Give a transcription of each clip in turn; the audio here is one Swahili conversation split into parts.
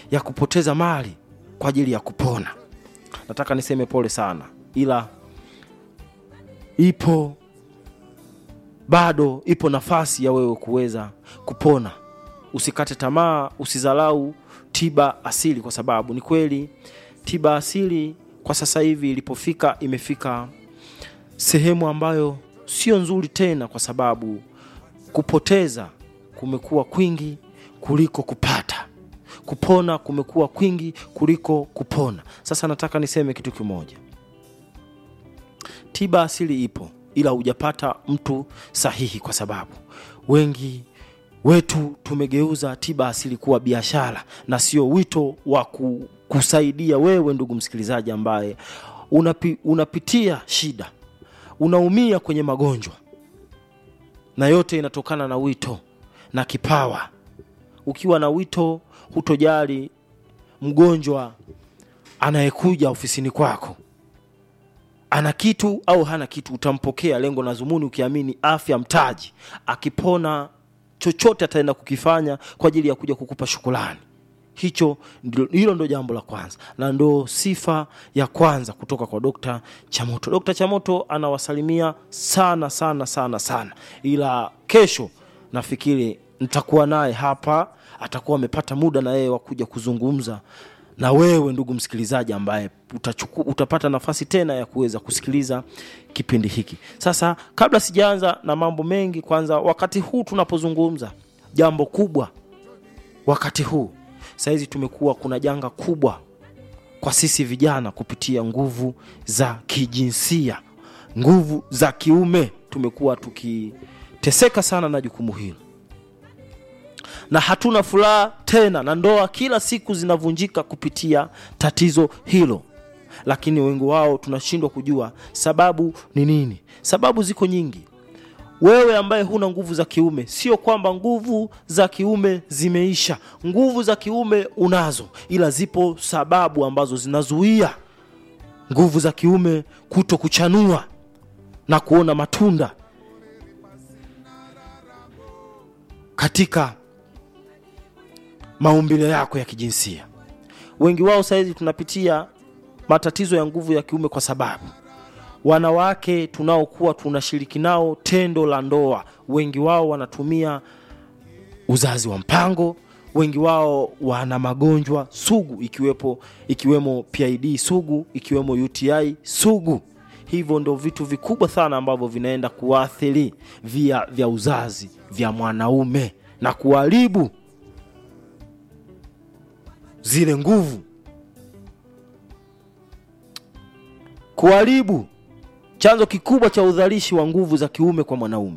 ya kupoteza mali kwa ajili ya kupona nataka niseme pole sana ila ipo bado ipo nafasi ya wewe kuweza kupona usikate tamaa usizalau tiba asili kwa sababu ni kweli tiba asili kwa sasa hivi ilipofika imefika sehemu ambayo sio nzuri tena kwa sababu kupoteza kumekuwa kwingi kuliko kupata kupona kumekuwa kwingi kuliko kupona sasa nataka niseme kitu kimoja tiba asili ipo ila hujapata mtu sahihi kwa sababu wengi wetu tumegeuza tiba asili kuwa biashara na sio wito wa ku- kusaidia wewe ndugu msikilizaji ambaye unapi, unapitia shida unaumia kwenye magonjwa na yote inatokana na wito na kipawa ukiwa na wito hutojali mgonjwa anayekuja ofisini kwako ana kitu au hana kitu utampokea lengo na zumuni ukiamini afya mtaji akipona chochote ataenda kukifanya kwa ajili ya kuja kukupa shukulani hicho ndilo- hilo ndo jambo la kwanza na ndo sifa ya kwanza kutoka kwa dokta chamoto dokta chamoto anawasalimia sana sana sana sana ila kesho nafikiri nitakuwa naye hapa atakuwa amepata muda na yeye wa kuja kuzungumza na wewe ndugu msikilizaji ambaye utachuku, utapata nafasi tena ya kuweza kusikiliza kipindi hiki sasa kabla sijaanza na mambo mengi kwanza wakati huu tunapozungumza jambo kubwa wakati huu sahizi tumekuwa kuna janga kubwa kwa sisi vijana kupitia nguvu za kijinsia nguvu za kiume tumekuwa tukiteseka sana na jukumu hilo na hatuna furaha tena na ndoa kila siku zinavunjika kupitia tatizo hilo lakini wengi wao tunashindwa kujua sababu ni nini sababu ziko nyingi wewe ambaye huna nguvu za kiume sio kwamba nguvu za kiume zimeisha nguvu za kiume unazo ila zipo sababu ambazo zinazuia nguvu za kiume kuto kuchanua na kuona matunda katika maumbile yako ya kijinsia wengi wao sahizi tunapitia matatizo ya nguvu ya kiume kwa sababu wanawake tunaokuwa tunashiriki nao tendo la ndoa wengi wao wanatumia uzazi wa mpango wengi wao wana magonjwa sugu ikiwepo ikiwemo pid sugu ikiwemo uti sugu hivyo ndo vitu vikubwa sana ambavyo vinaenda kuathiri via vya uzazi vya mwanaume na kuharibu zile nguvu kuharibu chanzo kikubwa cha udhalishi wa nguvu za kiume kwa mwanaume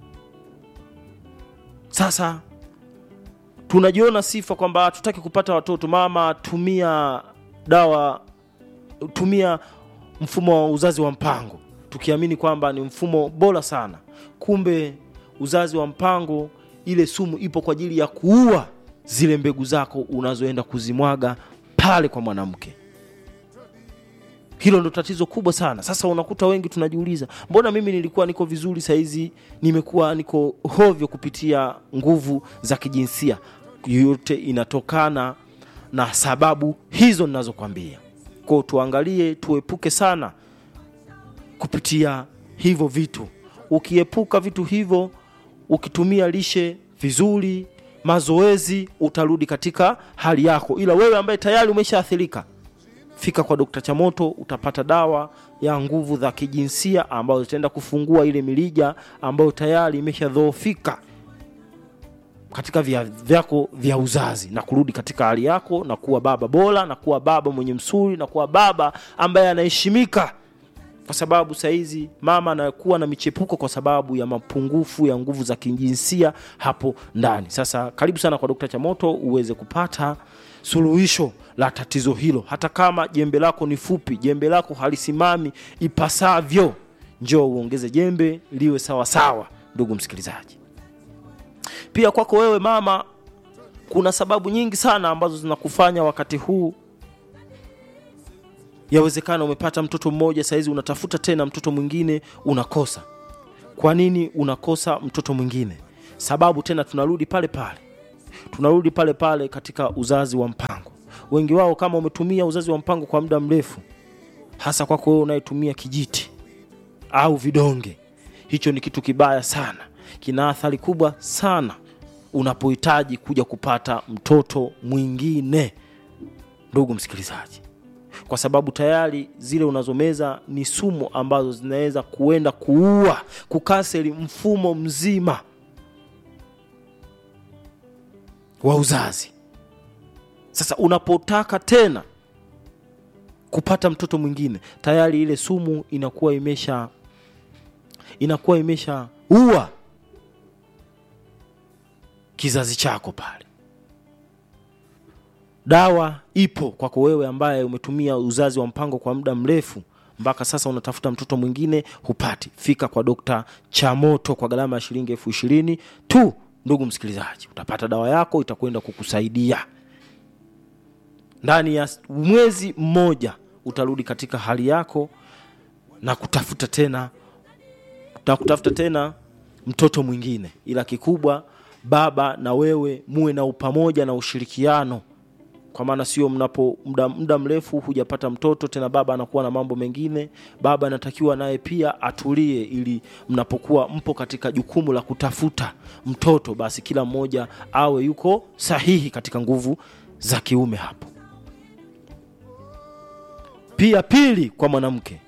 sasa tunajiona sifa kwamba hatutaki kupata watoto mama tumia dawa tumia mfumo wa uzazi wa mpango tukiamini kwamba ni mfumo bora sana kumbe uzazi wa mpango ile sumu ipo kwa ajili ya kuua zile mbegu zako unazoenda kuzimwaga pale kwa mwanamke hilo ndo tatizo kubwa sana sasa unakuta wengi tunajiuliza mbona mimi nilikuwa niko vizuri sahizi nimekuwa niko hovyo kupitia nguvu za kijinsia yote inatokana na sababu hizo ninazokwambia kwao tuangalie tuepuke sana kupitia hivyo vitu ukiepuka vitu hivyo ukitumia lishe vizuri mazoezi utarudi katika hali yako ila wewe ambaye tayari umeshaathirika fika kwa dokta chamoto utapata dawa ya nguvu za kijinsia ambayo zitaenda kufungua ile milija ambayo tayari imeshadhoofika katika vya vyako vya uzazi na kurudi katika hali yako na kuwa baba bora na kuwa baba mwenye msuri na kuwa baba ambaye anaheshimika kwa sababu sahizi mama anakuwa na michepuko kwa sababu ya mapungufu ya nguvu za kijinsia hapo ndani sasa karibu sana kwa dokta chamoto uweze kupata suluhisho la tatizo hilo hata kama jembe lako ni fupi jembe lako halisimami ipasavyo njoo uongeze jembe liwe sawa sawa ndugu msikilizaji pia kwako wewe mama kuna sababu nyingi sana ambazo zinakufanya wakati huu yawezekana umepata mtoto mmoja sahizi unatafuta tena mtoto mwingine unakosa kwa nini unakosa mtoto mwingine sababu tena tunarudi pale pale tunarudi pale pale katika uzazi wa mpango wengi wao kama umetumia uzazi wa mpango kwa muda mrefu hasa kwako wewe unayetumia kijiti au vidonge hicho ni kitu kibaya sana kina athari kubwa sana unapohitaji kuja kupata mtoto mwingine ndugu msikilizaji kwa sababu tayari zile unazomeza ni sumu ambazo zinaweza kuenda kuua kukaseri mfumo mzima wa uzazi sasa unapotaka tena kupata mtoto mwingine tayari ile sumu inakuwa imesha inakuwa imesha ua kizazi chako pale dawa ipo kwako wewe ambaye umetumia uzazi wa mpango kwa muda mrefu mpaka sasa unatafuta mtoto mwingine hupati fika kwa dokta chamoto kwa gharama ya shilingi elfu ishirini tu ndugu msikilizaji utapata dawa yako itakwenda kukusaidia ndani ya mwezi mmoja utarudi katika hali yako na kutafuta tena na kutafuta tena mtoto mwingine ila kikubwa baba na wewe muwe na upamoja na ushirikiano kwa maana sio mnapo muda, muda mrefu hujapata mtoto tena baba anakuwa na mambo mengine baba anatakiwa naye pia atulie ili mnapokuwa mpo katika jukumu la kutafuta mtoto basi kila mmoja awe yuko sahihi katika nguvu za kiume hapo pia pili kwa mwanamke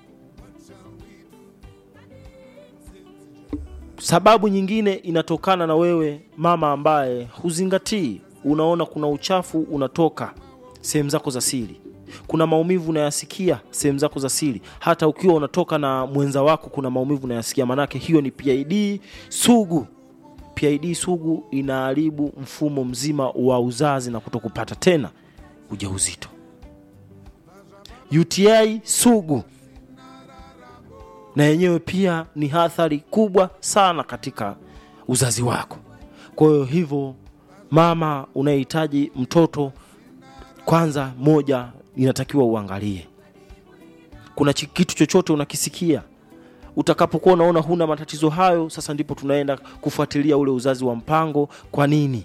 sababu nyingine inatokana na wewe mama ambaye huzingatii unaona kuna uchafu unatoka sehemu zako za siri kuna maumivu unayasikia sehemu zako za siri hata ukiwa unatoka na mwenza wako kuna maumivu unayasikia manake hiyo ni pid sugu pid sugu inaharibu mfumo mzima wa uzazi na kutokupata tena ujauzito uti sugu na yenyewe pia ni athari kubwa sana katika uzazi wako kwa hiyo hivyo mama unayehitaji mtoto kwanza moja inatakiwa uangalie kuna chi- kitu chochote unakisikia utakapokuwa unaona huna matatizo hayo sasa ndipo tunaenda kufuatilia ule uzazi wa mpango kwa nini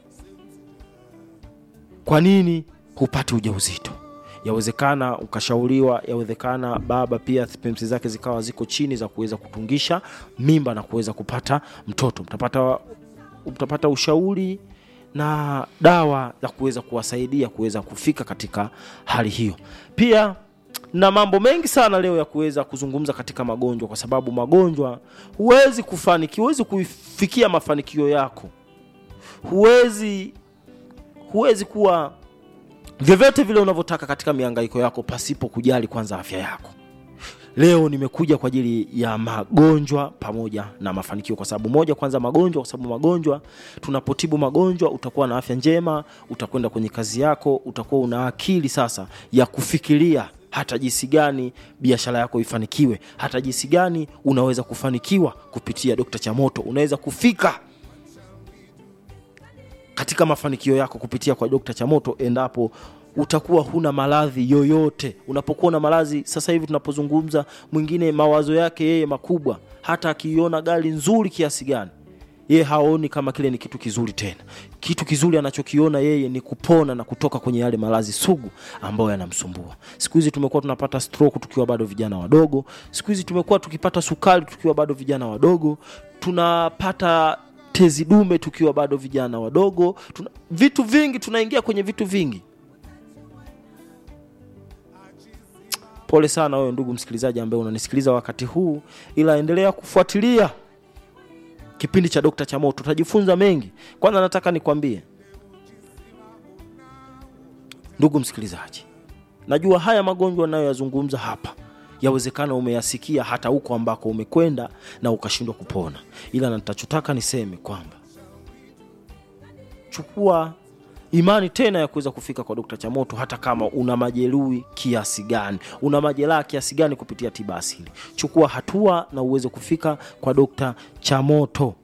kwa nini hupati ujauzito yawezekana ukashauriwa yawezekana baba pia pemsi zake zikawa ziko chini za kuweza kutungisha mimba na kuweza kupata mtoto mtapata mtapata ushauri na dawa za kuweza kuwasaidia kuweza kufika katika hali hiyo pia na mambo mengi sana leo ya kuweza kuzungumza katika magonjwa kwa sababu magonjwa huwezi kufanikiwa huwezi kuifikia mafanikio yako huwezi huwezi kuwa vyovyote vile unavyotaka katika miangaiko yako pasipo kujali kwanza afya yako leo nimekuja kwa ajili ya magonjwa pamoja na mafanikio kwa sababu moja kwanza magonjwa kwa sababu magonjwa tunapotibu magonjwa utakuwa na afya njema utakwenda kwenye kazi yako utakuwa una akili sasa ya kufikiria hata jinsi gani biashara yako ifanikiwe hata jinsi gani unaweza kufanikiwa kupitia dokta chamoto unaweza kufika katika mafanikio yako kupitia kwa dokta chamoto endapo utakuwa huna maradhi yoyote unapokuwa na maradhi sasa hivi tunapozungumza mwingine mawazo yake yeye makubwa hata akiiona gari nzuri kiasi gani yeye haoni kama kile ni kitu kizuri tena kitu kizuri anachokiona yeye ni kupona na kutoka kwenye yale maradhi sugu ambayo yanamsumbua siku hizi tumekuwa tunapata stroke tukiwa bado vijana wadogo siku hizi tumekuwa tukipata sukari tukiwa bado vijana wadogo tunapata tezi dume tukiwa bado vijana wadogo tuna, vitu vingi tunaingia kwenye vitu vingi pole sana wewe ndugu msikilizaji ambaye unanisikiliza wakati huu ila endelea kufuatilia kipindi cha dokta chamoto utajifunza mengi kwanza nataka nikwambie ndugu msikilizaji najua haya magonjwa nayoyazungumza hapa yawezekana umeyasikia hata huko ambako umekwenda na ukashindwa kupona ila natachotaka niseme kwamba chukua imani tena ya kuweza kufika kwa dokta chamoto hata kama una majeruhi kiasi gani una majeraha kiasi gani kupitia tiba asili chukua hatua na uweze kufika kwa dokta chamoto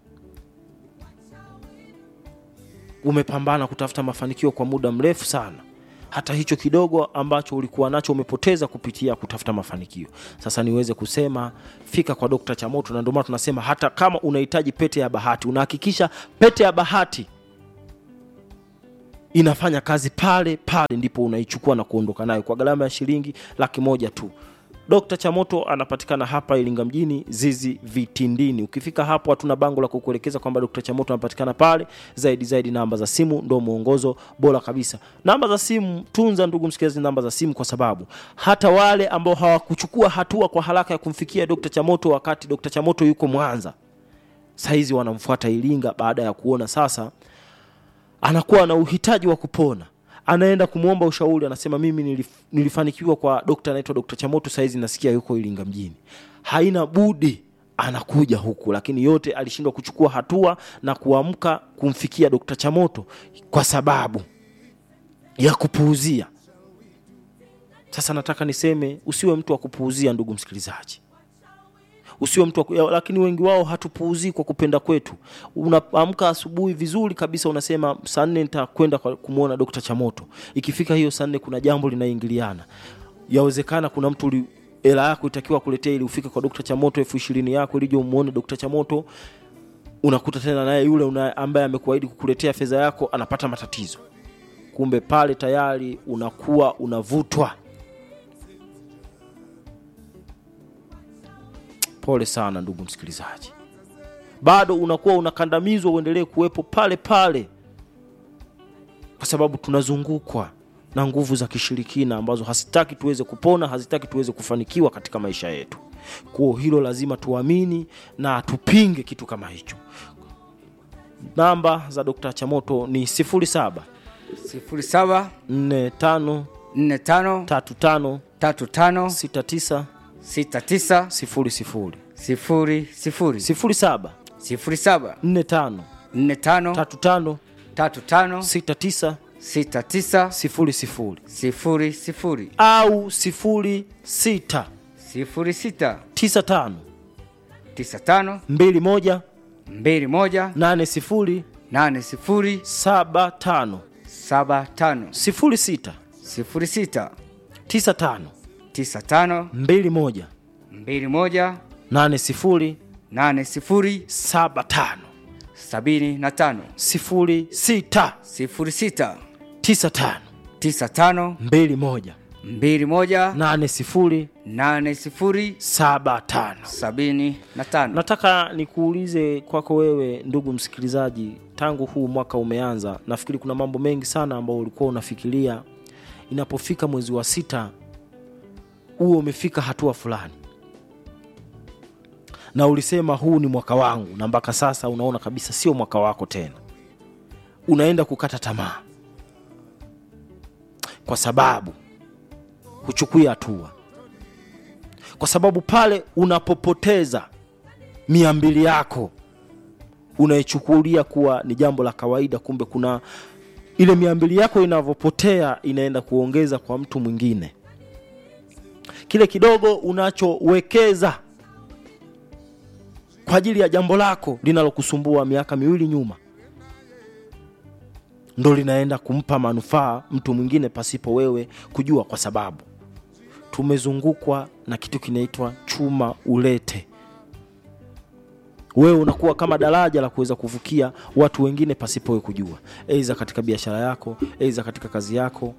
umepambana kutafuta mafanikio kwa muda mrefu sana hata hicho kidogo ambacho ulikuwa nacho umepoteza kupitia kutafuta mafanikio sasa niweze kusema fika kwa dokta chamoto na ndio maana tunasema hata kama unahitaji pete ya bahati unahakikisha pete ya bahati inafanya kazi pale pale ndipo unaichukua na kuondoka nayo kwa gharama ya shilingi laki moja tu Dr. Chamoto anapatikana hapa Iringa mjini Zizi Vitindini. Ukifika hapo hatuna bango la kukuelekeza kwamba Dr. Chamoto anapatikana pale. Zaidi zaidi namba za simu ndio mwongozo bora kabisa. Namba za simu, tunza ndugu msikilizaji, namba za simu kwa sababu hata wale ambao hawakuchukua hatua kwa haraka ya kumfikia Dr. Chamoto wakati Dr. Chamoto yuko Mwanza, saizi wanamfuata Iringa baada ya kuona sasa anakuwa na uhitaji wa kupona anaenda kumwomba ushauri anasema mimi nilif, nilifanikiwa kwa dokta anaitwa dokta chamoto saizi nasikia yuko iringa mjini haina budi anakuja huku lakini yote alishindwa kuchukua hatua na kuamka kumfikia dokta chamoto kwa sababu ya kupuuzia sasa nataka niseme usiwe mtu wa kupuuzia ndugu msikilizaji usiwe mtu wa ku- ya- lakini wengi wao hatupuuzii kwa kupenda kwetu unaamka asubuhi vizuri kabisa unasema saa nne nitakwenda kwa- kumwona dokta chamoto ikifika hiyo saa nne kuna jambo linaingiliana yawezekana kuna mtu uli- hela yako itakiwa kuletea ili ufike kwa dokta chamoto elfu ishirini yako ilije umuone dokta chamoto unakuta tena naye yule una, ambaye amekuahidi kukuletea fedha yako anapata matatizo kumbe pale tayari unakuwa unavutwa pole sana ndugu msikilizaji bado unakuwa unakandamizwa uendelee kuwepo pale pale kwa sababu tunazungukwa na nguvu za kishirikina ambazo hazitaki tuweze kupona hazitaki tuweze kufanikiwa katika maisha yetu kuo hilo lazima tuamini na tupinge kitu kama hicho namba za dr chamoto ni 07 sifuri saba 45 nne tano 35 tatu tano 69 sita tisa 00 sifuri sifuri 07 sifuri saba 45 nne tano 35 tatu tano 69 sita tisa sifuri sifuri sifuri sifuri au sifuri sita sifuri sita tisa tano tisa tano mbili moja mbili moja nane sifuri nane sifuri saba tano saba tano sifuri sita sifuri sita tisa tano tisa tano mbili moja mbili moja nane sifuri nane sifuri saba tano sabini na tano sifuri sita sifuri sita tisa tano tisa tano mbili moja mbili moja nane sifuri nane sifuri saba tano sabini na tano nataka nikuulize kwako wewe ndugu msikilizaji tangu huu mwaka umeanza nafikiri kuna mambo mengi sana ambayo ulikuwa unafikiria inapofika mwezi wa sita huo umefika hatua fulani na ulisema huu ni mwaka wangu na mpaka sasa unaona kabisa sio mwaka wako tena unaenda kukata tamaa kwa sababu huchukui hatua kwa sababu pale unapopoteza mia mbili yako unaichukulia kuwa ni jambo la kawaida kumbe kuna ile mia mbili yako inavyopotea inaenda kuongeza kwa mtu mwingine kile kidogo unachowekeza kwa ajili ya jambo lako linalokusumbua miaka miwili nyuma ndo linaenda kumpa manufaa mtu mwingine pasipo wewe kujua kwa sababu tumezungukwa na kitu kinaitwa chuma ulete wewe unakuwa kama daraja la kuweza kuvukia watu wengine pasipo wewe kujua aidha katika biashara yako aidha katika kazi yako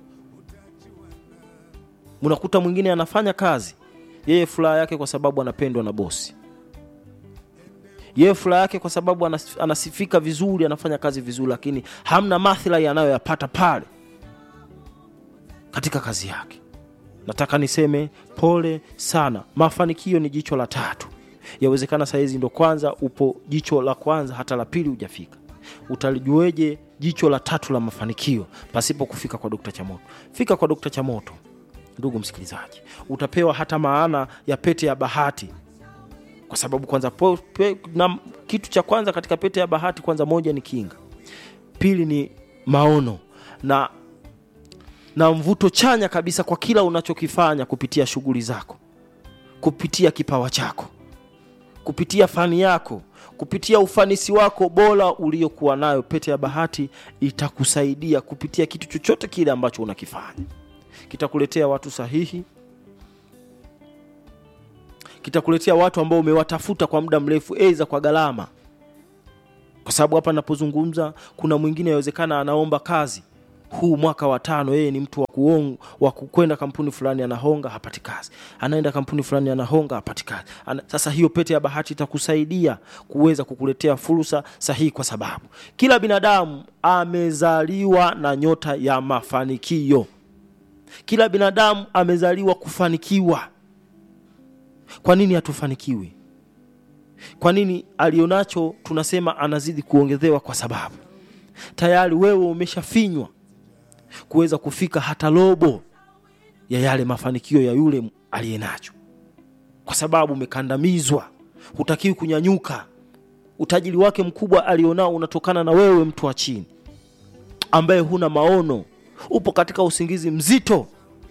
unakuta mwingine anafanya kazi yeye furaha yake kwa sababu anapendwa na bosi yeye furaha yake kwa sababu anas- anasifika vizuri anafanya kazi vizuri lakini hamna maslahi anayoyapata pale katika kazi yake nataka niseme pole sana mafanikio ni jicho la tatu yawezekana sahizi ndo kwanza upo jicho la kwanza hata la pili hujafika utalijueje jicho la tatu la mafanikio pasipo kufika kwa dokta chamoto fika kwa dokta chamoto ndugu msikilizaji utapewa hata maana ya pete ya bahati kwa sababu kwanza po, pe, na, kitu cha kwanza katika pete ya bahati kwanza moja ni kinga pili ni maono na na mvuto chanya kabisa kwa kila unachokifanya kupitia shughuli zako kupitia kipawa chako kupitia fani yako kupitia ufanisi wako bora uliokuwa nayo pete ya bahati itakusaidia kupitia kitu chochote kile ambacho unakifanya kitakuletea watu sahihi kitakuletea watu ambao umewatafuta kwa muda mrefu aidha kwa gharama kwa sababu hapa napozungumza kuna mwingine awezekana anaomba kazi huu mwaka wa tano yeye ni mtu wa kuong- wa kwenda kampuni fulani anahonga hapati kazi anaenda kampuni fulani anahonga hapati kazi Ana, sasa hiyo pete ya bahati itakusaidia kuweza kukuletea fursa sahihi kwa sababu kila binadamu amezaliwa na nyota ya mafanikio kila binadamu amezaliwa kufanikiwa kwa nini hatufanikiwi kwa nini alionacho tunasema anazidi kuongezewa kwa sababu tayari wewe umeshafinywa kuweza kufika hata robo ya yale mafanikio ya yule aliye nacho kwa sababu umekandamizwa hutakiwi kunyanyuka utajiri wake mkubwa alionao unatokana na wewe mtu wa chini ambaye huna maono upo katika usingizi mzito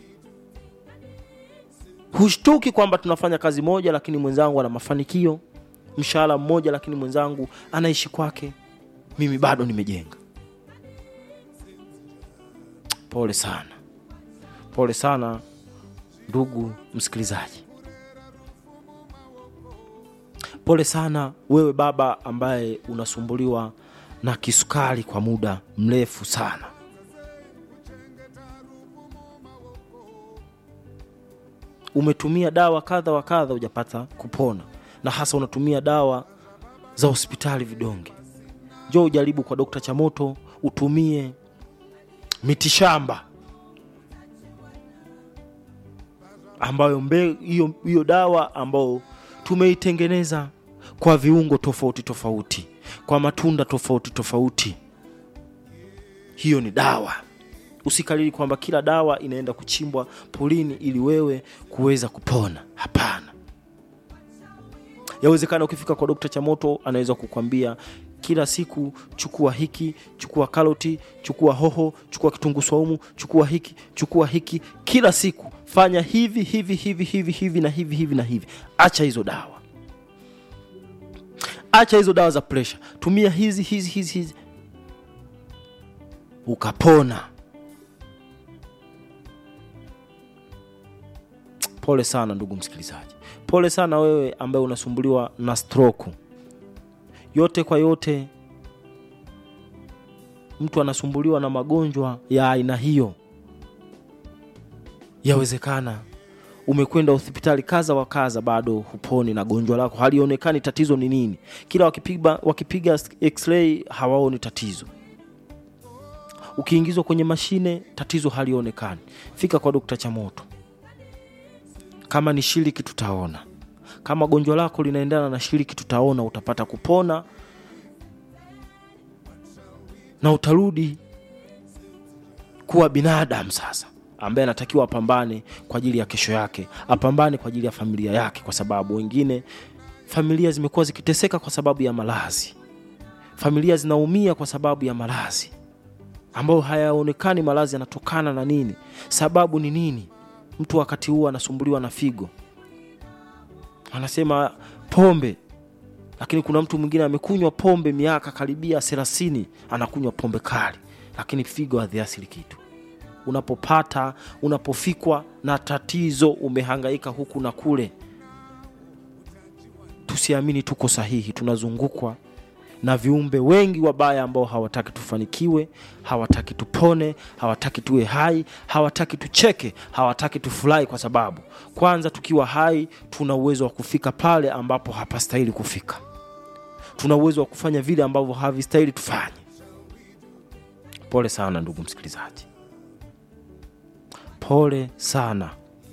hushtuki kwamba tunafanya kazi moja lakini mwenzangu ana mafanikio mshahara mmoja lakini mwenzangu anaishi kwake mimi bado nimejenga pole sana pole sana ndugu msikilizaji pole sana wewe baba ambaye unasumbuliwa na kisukari kwa muda mrefu sana umetumia dawa kadha wa kadha hujapata kupona na hasa unatumia dawa za hospitali vidonge njoo ujaribu kwa dokta chamoto utumie mitishamba ambayo mbe hiyo hiyo dawa ambayo tumeitengeneza kwa viungo tofauti tofauti kwa matunda tofauti tofauti hiyo ni dawa usikalili kwamba kila dawa inaenda kuchimbwa polini ili wewe kuweza kupona hapana yawezekana ukifika kwa dokta chamoto anaweza kukwambia kila siku chukua hiki chukua karoti chukua hoho chukua kitunguu swaumu chukua hiki chukua hiki kila siku fanya hivi hivi hivi hivi hivi na hivi hivi na hivi acha hizo dawa acha hizo dawa za presha tumia hizi hizi hizi hizi ukapona pole sana ndugu msikilizaji pole sana wewe ambaye unasumbuliwa na stroke yote kwa yote mtu anasumbuliwa na magonjwa ya aina hiyo yawezekana umekwenda hospitali kaza wa kaza bado huponi na gonjwa lako halionekani tatizo ni nini kila wakipiga, wakipiga x-ray hawaoni tatizo ukiingizwa kwenye mashine tatizo halionekani fika kwa dokta chamoto kama ni shiriki tutaona kama gonjwa lako linaendana na shiriki tutaona utapata kupona na utarudi kuwa binadamu sasa ambaye anatakiwa apambane kwa ajili ya kesho yake apambane kwa ajili ya familia yake kwa sababu wengine familia zimekuwa zikiteseka kwa sababu ya malazi familia zinaumia kwa sababu ya malazi ambayo hayaonekani malazi yanatokana na nini sababu ni nini mtu wakati huu anasumbuliwa na figo anasema pombe lakini kuna mtu mwingine amekunywa pombe miaka karibia thelathini anakunywa pombe kali lakini figo hadhiasili kitu unapopata unapofikwa na tatizo umehangaika huku na kule tusiamini tuko sahihi tunazungukwa na viumbe wengi wabaya ambao hawataki tufanikiwe hawataki tupone hawataki tuwe hai hawataki tucheke hawataki tufurahi kwa sababu kwanza tukiwa hai tuna uwezo wa kufika pale ambapo hapastahili kufika tuna uwezo wa kufanya vile ambavyo havistahili tufanye pole sana ndugu msikilizaji pole sana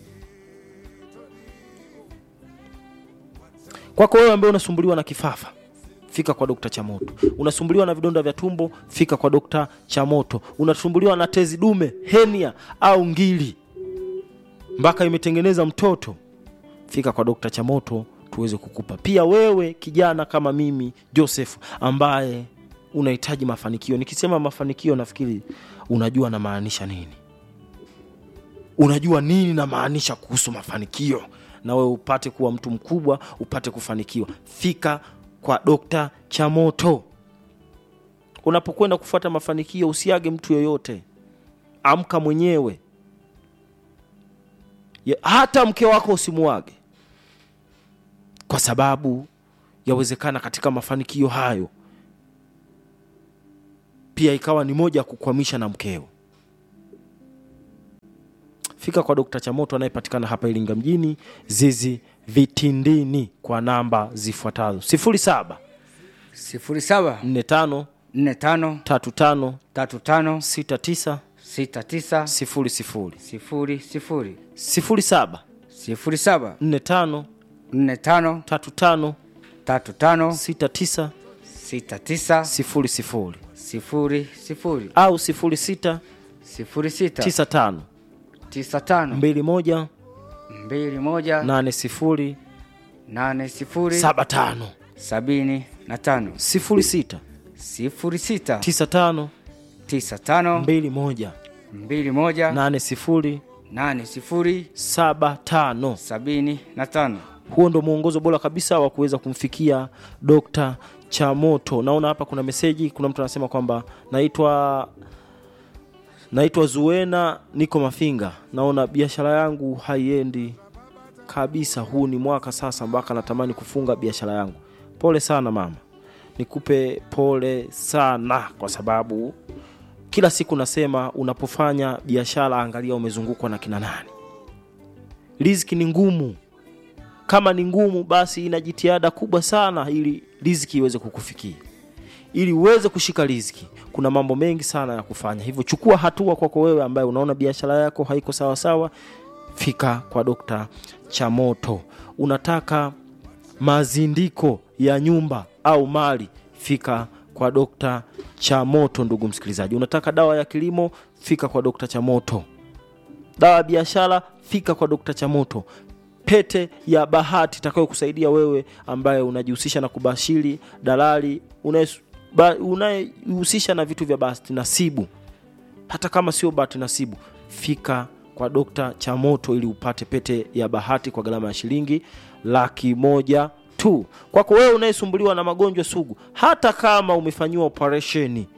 kwako wewe ambaye unasumbuliwa na kifafa fika kwa dokta chamoto unasumbuliwa na vidonda vya tumbo fika kwa dokta chamoto unasumbuliwa na tezi dume henia au ngili mpaka imetengeneza mtoto fika kwa dokta chamoto tuweze kukupa pia wewe kijana kama mimi joseph ambaye unahitaji mafanikio nikisema mafanikio nafikiri unajua namaanisha nini unajua nini namaanisha kuhusu mafanikio na wewe upate kuwa mtu mkubwa upate kufanikiwa fika kwa dokta chamoto unapokwenda kufuata mafanikio usiage mtu yoyote amka mwenyewe ya, hata mke wako usimuage kwa sababu yawezekana katika mafanikio hayo pia ikawa ni moja ya kukwamisha na mkeo fika kwa dokta chamoto anayepatikana hapa iringa mjini zizi vitindini kwa namba zifuatazo 07 sifuri saba 45 nne tano 35 tatu tano 69 sita tisa 00 sifuri sifuri 07 sifuri saba 45 nne tano 35 tatu tano 69 sita tisa 00 sifuri sifuri au 06 sifuri sita 95 tisa tano 21 mbili moja 80 nane sifuri 75 sabini na tano 06 sifuri sita 95 tisa tano 21 mbili moja 80 nane sifuri 75 sabini na tano huo ndo mwongozo bora kabisa wa kuweza kumfikia dokta chamoto naona hapa kuna meseji kuna mtu anasema kwamba naitwa naitwa zuena niko mafinga naona biashara yangu haiendi kabisa huu ni mwaka sasa mpaka natamani kufunga biashara yangu pole sana mama nikupe pole sana kwa sababu kila siku nasema unapofanya biashara angalia umezungukwa na kina nani riziki ni ngumu kama ni ngumu basi ina jitihada kubwa sana ili riziki iweze kukufikia ili uweze kushika riziki kuna mambo mengi sana ya kufanya hivyo chukua hatua kwako wewe ambaye unaona biashara yako haiko sawa sawa fika kwa dokta chamoto unataka mazindiko ya nyumba au mali fika kwa dokta chamoto ndugu msikilizaji unataka dawa ya kilimo fika kwa dokta chamoto dawa ya biashara fika kwa dokta chamoto pete ya bahati itakayo kusaidia wewe ambaye unajihusisha na kubashiri dalali unaye- ba- unayehusisha na vitu vya bahati nasibu hata kama sio bahati nasibu fika kwa dokta chamoto ili upate pete ya bahati kwa gharama ya shilingi laki moja tu kwako wewe unayesumbuliwa na magonjwa sugu hata kama umefanyiwa operesheni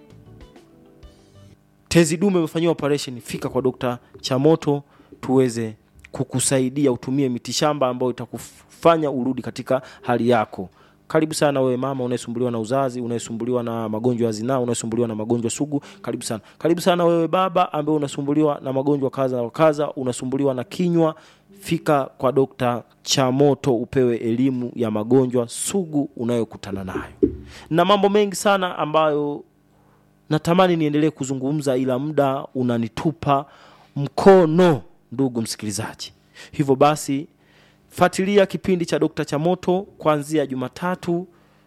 tezi dume umefanyiwa operation fika kwa dokta chamoto tuweze kukusaidia utumie mitishamba ambayo itakufanya urudi katika hali yako karibu sana wewe mama unayesumbuliwa na uzazi unayesumbuliwa na magonjwa ya zinaa unayesumbuliwa na magonjwa sugu karibu sana karibu sana wewe baba ambaye unasumbuliwa na magonjwa kadha wa kadha unasumbuliwa na kinywa fika kwa dokta chamoto upewe elimu ya magonjwa sugu unayokutana nayo na mambo mengi sana ambayo natamani niendelee kuzungumza ila muda unanitupa mkono ndugu msikilizaji hivyo basi fuatilia kipindi cha dokta chamoto kuanzia jumatatu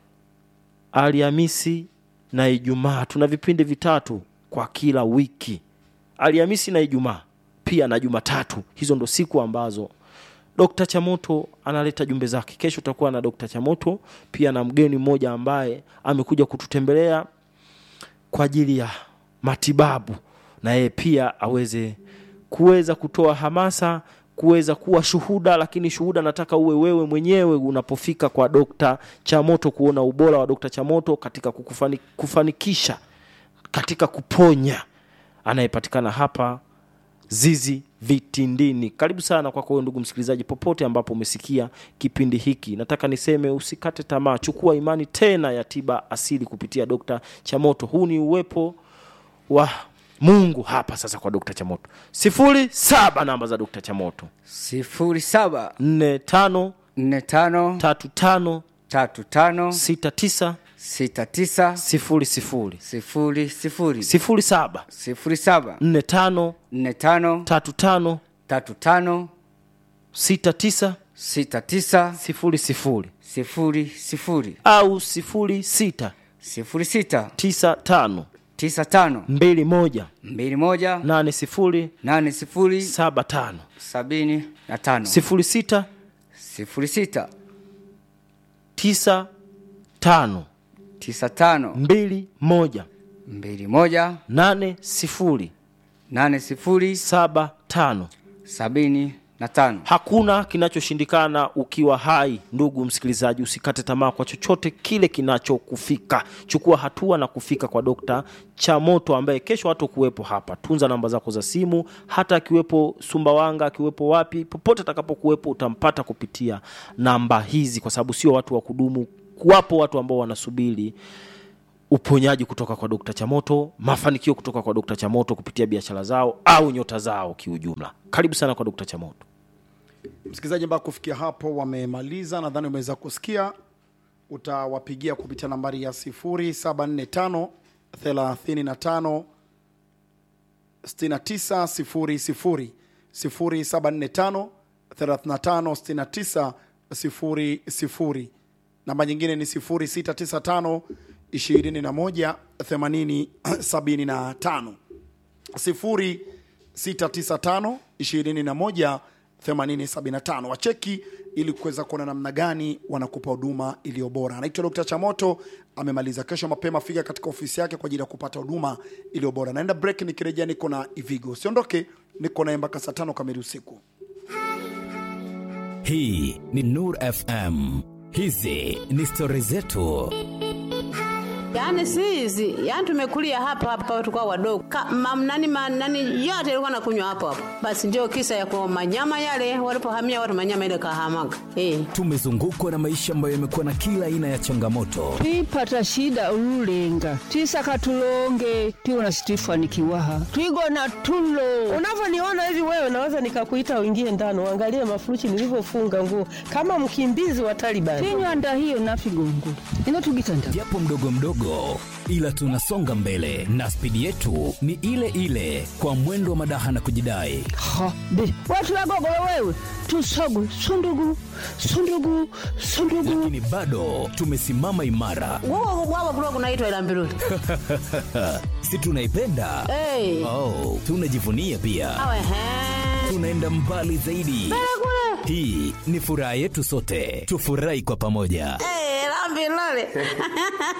alhamisi na ijumaa tuna vipindi vitatu kwa kila wiki alhamisi na ijumaa pia na jumatatu hizo ndo siku ambazo dokta chamoto analeta jumbe zake kesho utakuwa na dokta chamoto pia na mgeni mmoja ambaye amekuja kututembelea kwa ajili ya matibabu na yeye pia aweze kuweza kutoa hamasa kuweza kuwa shuhuda lakini shuhuda nataka uwe wewe mwenyewe unapofika kwa dokta chamoto kuona ubora wa dokta chamoto katika kukufani, kufanikisha katika kuponya anayepatikana hapa zizi vitindini karibu sana kwako wewe ndugu msikilizaji popote ambapo umesikia kipindi hiki nataka niseme usikate tamaa chukua imani tena ya tiba asili kupitia dokta chamoto huu ni uwepo wa mungu hapa sasa kwa dokta chamoto sifuri saba namba za dokta chamoto sifuri saba nne tano nne tano tatu tano tatu tano sita tisa sita tisa sifuri sifuri sifuri sifuri sifuri saba sifuri saba nne tano nne tano tatu tano tatu tano sita tisa sita tisa sifuri sifuri sifuri sifuri au sifuri sita sifuri sita tisa tano tisa tano mbili moja mbili moja nane sifuri nane sifuri saba tano sabini na tano sifuri sita sifuri sita tisa tano tisa tano mbili moja mbili moja nane sifuri nane sifuri saba tano sabini na tano hakuna kinachoshindikana ukiwa hai ndugu msikilizaji usikate tamaa kwa chochote kile kinachokufika chukua hatua na kufika kwa dokta chamoto ambaye kesho hatokuwepo hapa tunza namba zako za simu hata akiwepo sumbawanga akiwepo wapi popote atakapokuwepo utampata kupitia namba hizi kwa sababu sio watu wa kudumu wapo watu ambao wanasubiri uponyaji kutoka kwa dokta chamoto mafanikio kutoka kwa dokta chamoto kupitia biashara zao au nyota zao kiujumla karibu sana kwa dokta chamoto msikilizaji mpaka kufikia hapo wamemaliza nadhani umeweza kusikia utawapigia kupitia nambari ya 745 35 6900 0745 35 6900 namba nyingine ni 0695 21 80 75 0695 21 8075 wacheki ili kuweza kuona namna gani wanakupa huduma iliyo bora anaitwa dr chamoto amemaliza kesho mapema fika katika ofisi yake kwa ajili ya kupata huduma iliyo bora naenda break nikirejea niko na ivigo usiondoke niko naye mpaka saa tano kamili usiku hii ni nur fm hizi ni stori zetu Yaani si hizi, yaani tumekulia hapa hapa tukao wadogo. Ka, mam, nani, ma, nani yote ilikuwa nakunywa hapo hapo. Basi ndio kisa ya kwa manyama yale walipohamia watu manyama ile kahamaga. Eh. tumezungukwa na maisha ambayo yamekuwa na kila aina ya changamoto twipata shida ululenga twisaka tulonge twiwona situifanikiwaha twigona tulo unavyoniona hivi wewe naweza nikakuita uingie ndani uangalie mafuruchi nilivyofunga nguo kama mkimbizi wa Taliban. tinywanda hiyo nafigongula ino tugitanda japo mdogo mdogo ila tunasonga mbele na spidi yetu ni ile ile kwa mwendo wa madaha na kujidai ha be watu wagogolo wewe tusogu sundugu sundugu sundugu lakini bado tumesimama imara Wao wao kulikuwa kunaitwa ila mbiruli. si tunaipenda Eh. oh, tunajivunia pia Awe he. tunaenda mbali zaidi hii ni furaha yetu sote tufurahi kwa pamoja Eh, la mbiruli.